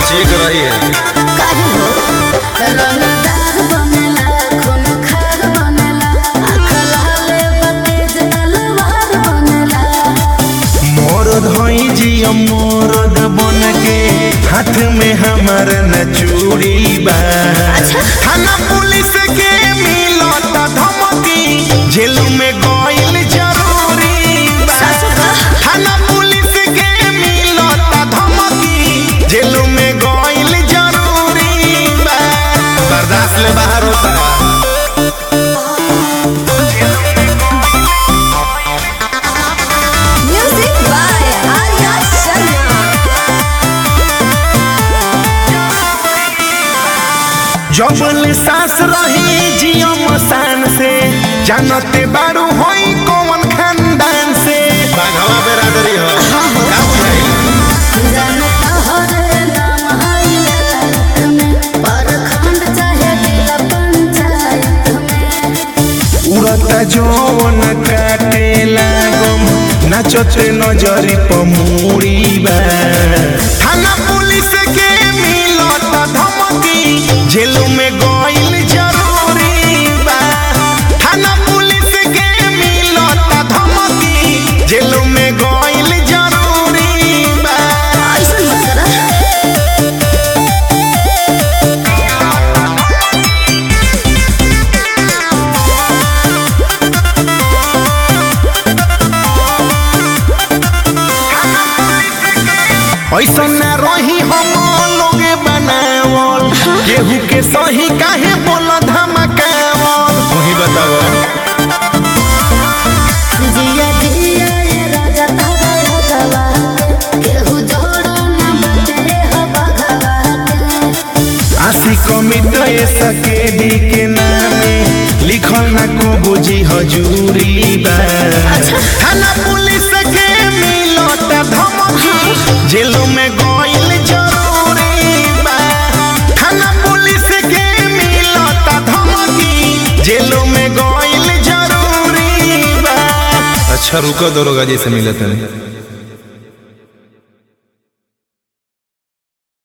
ठीक रही है काहे हो रंगदार बनेला खून खार बनेला आँख लाल बतेज तलवार बनेला मोर धोई जिया मोरद बन के हाथ में हमार न चूड़ी बा थाना पुलिस के मिलत धमकी जेल में गइल जरूरी बा सासु का? थाना पुलिस के मिलत धमकी जेल में गइल जरूरी बा बर्दाश्त ले बाहर होता है म्यूजिक बाय आर्या शर्मा जबल सास रही जियो मसान से जानते बारू होई कौन खानदान से बाघवा बेरादरी हो का बुझाई जानता हरे नाम हाइलाइट में परखंड चाहे जिला पंचायत में उड़ता जौन काटे लागम नाचते नजरी पमुड़ी बा थाना पुलिस के मिलत धमकी जेल में गइल जरूरी बा थाना पुलिस के मिलत धमकी जेल में गइल जरूरी बा ऐसा मत करा ऐसा ना रही हम लोगे बनावल केहू के सही काहे बोल धमकावल वही बताओ जिया जिया ये राजा तारा राजवा केहू जोड़ो ना बचे हो बघवा के आशी कमिट सके दी के नामे लिखल ना को बुझी हजूरी बा थाना पुलिस के मिलत धमकी जेल में गइल जरूरी बा थाना पुलिस के मिलत धमकी जेल में गइल जरूरी बा अच्छा रुको दरोगा जी से मिले थे